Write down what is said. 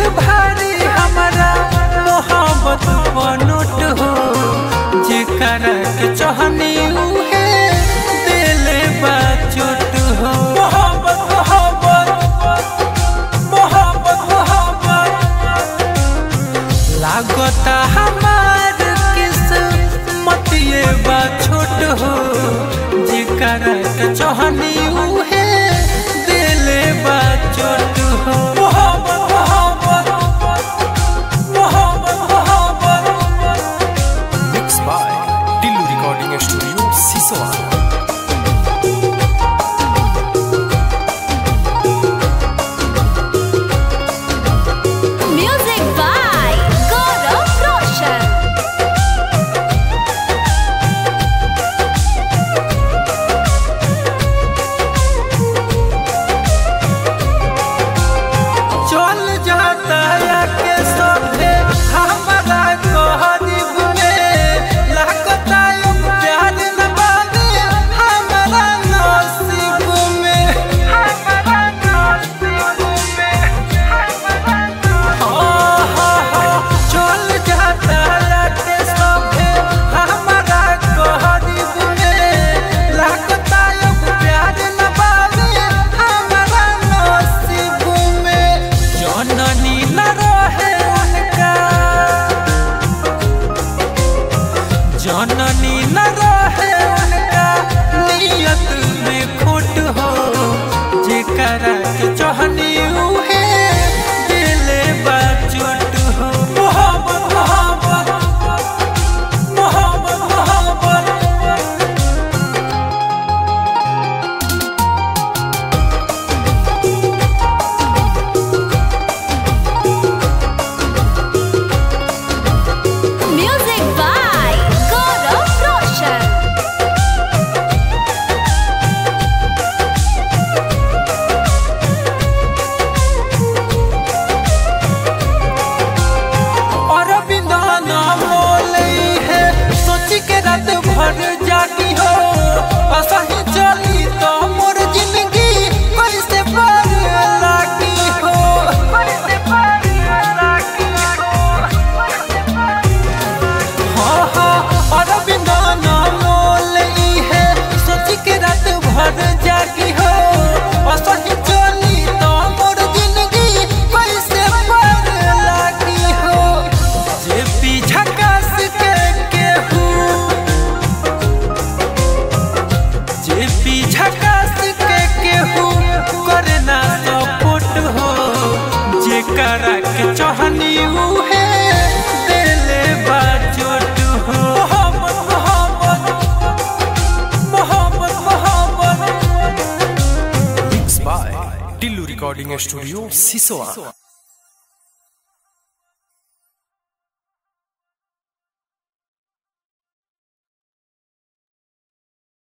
भारी हमारा मोहब्बत बनोट हो जेकरा के चाहनी उहे दिले बा चोट हो मोहब्बत मोहब्बत मोहब्बत मोहब्बत लागता हमार किस्मत ये बा छोट हो जेकरा के चाहनी उहे दिले बा चोट हो मोहब्बत मोहब्बत मोहब्बत मोहब्बत mix by Tillu recording studio Sisoa Music by Gaurav Roshan. चल जाता या के सभे हमारा गरीब में लागता यो प्यार न बाबे हमारा नसीब में हमारा नसीब में चल जाता या के सभे हमारा गरीब में लागता यो प्यार न बाबे हमारा नसीब में जननी न रहे उनका जननी न रहे उनका नियत में खोट हो जेकरा के चाहनी उहे दिले बा चोट हो मोहब्बत मोहब्बत मोहब्बत मोहब्बत Music by Gaurav Roshan. और बिना नाम बोले है सोच के रात भर जागी हो असही चली तो मोर जिंदगी कैसे पार लागी हो कैसे पार लागी हो हाँ हाँ और बिना नाम बोले है सोच के रात भर जागी हो असही चली तो मोर जिंदगी कैसे पार लागी हो जे पीछा कस के केहू जे पीछा कस के केहू करे ना सपोर्ट हो जे करा के चाहनी उहे दिले बा चोट हो मोहब्बत मोहब्बत मोहब्बत मोहब्बत mix by Tillu recording studio सिसोआ